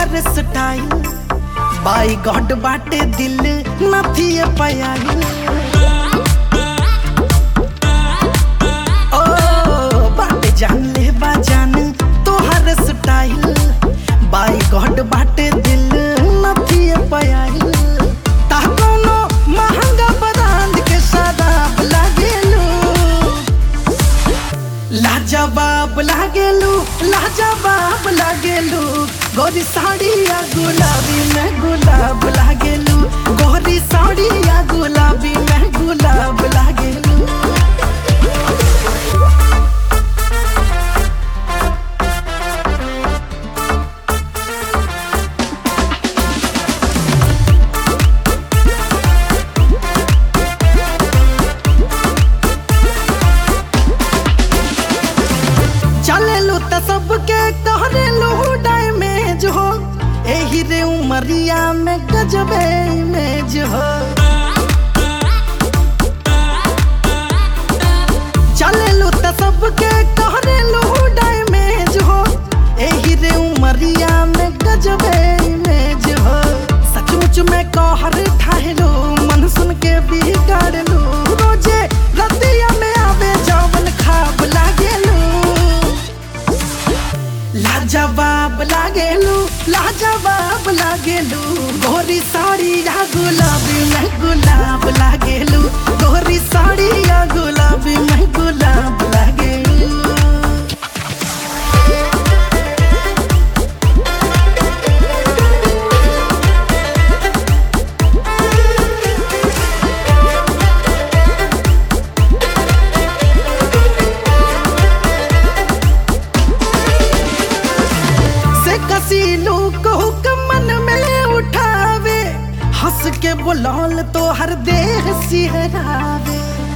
तोहर स्टाइल बाई गॉड बाटे दिल नथी पयाई ओ बाटे जान ले बा जान तोहर स्टाइल बाई गॉड बाटे दिल नथी पयाई ता कोनो महंगा ब्रांड के शराब लागेलू लाजवाब लागेलू लाजवाब लागेलू गोरी साड़िया गुलाबी में गुलाब लागेलू गोरी साड़िया गुलाबी में गुलाब लागेलू चलेलू त सबके कहरेलू डैमेज हो एही रे उमरिया में गजबे इमेज हो चलेलू त सबके कहरेलू डैमेज हो एही रे उमरिया में गजबे इमेज हो सचमुच में कहर ठाहलो मन सुन के बिगाड़लू रोजे रतिया में आवे जवन खाब लागेलू लाजवाब लागेलू लाजवाब लागेलू गोरी साड़ी या गुलाबी में गुलाब लागेलू गोरी साड़ी या गुलाबी में गुलाब लागेलू से कसीलू को मन में उठावे हंस के बुलाल तो हर देह सिहरावे